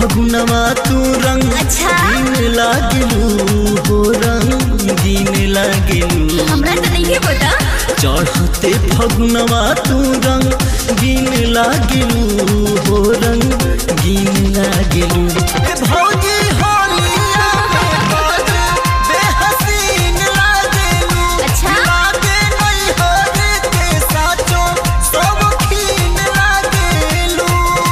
फगुनवा तू रंग अच्छा। गीन लागलू हो रंगीन लागलू हमरा तो नहीं पता चढ़ते फगुनवा तू रंग गीन लागलू हो रंगीन लागलू ए भौजी होलिया में बाज बेहसीन लागलू अच्छा। लागे नहीं होरे के साचो सब खीन लागलू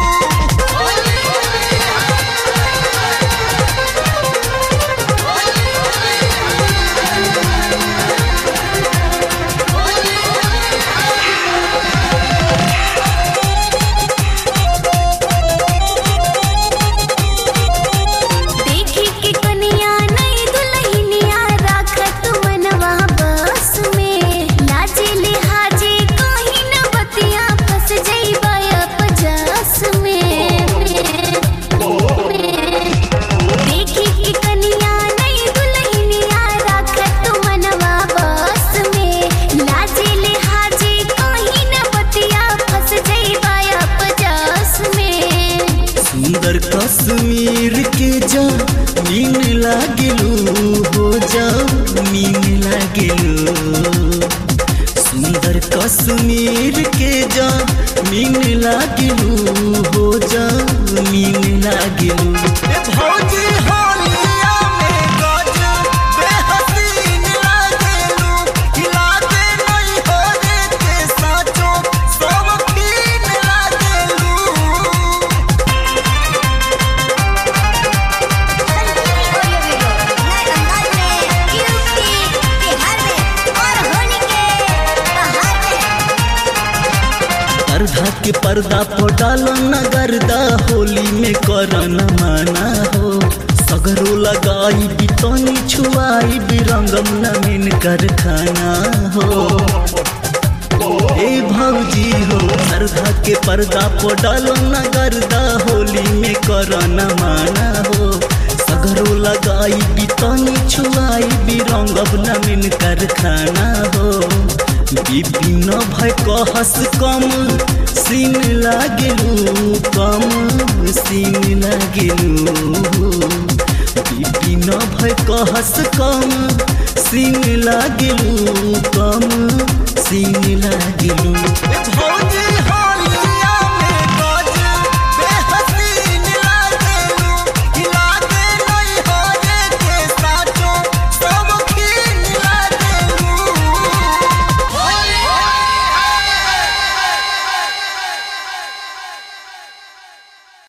देखी के कनिया नई दुल्हनिया राखत मनवा बस में लाजे लिहाजे कहीं न बतिया फंस जइबा अपजस में देखी के कनिया नई दुल्हनिया राखत मनवा बस में लाजे लिहाजे कहीं न बतिया फंस जइबा अपजस में सुंदर कश्मीर के जा मीन लागलू हो जा मीन लागलू सुंदर कश्मीर के जा मीन लागलू हो जा मीन लागलू ए भौजी होलिया में गज बेहसीन लागलू खिलाते नहीं हो रे के साचो सब खीन लागलू अर्धा के पर्दा पर डालो न गर्दा होली में करन माना हो सगरो लगाई बितनी छुआई बिरंगम नमीन कर खाना हो ए भौजी हो अर्धा के पर्दा पर डालो न गर्दा होली में करन माना हो सगरो लगाई बितनी छुआई बिरंगम नमीन कर खाना हो विपिन भय कहस कम सीन लागलू कम सीन लागलू विपिन भय कहस कम सीन लागलू कम सीन लागलू भौजी होली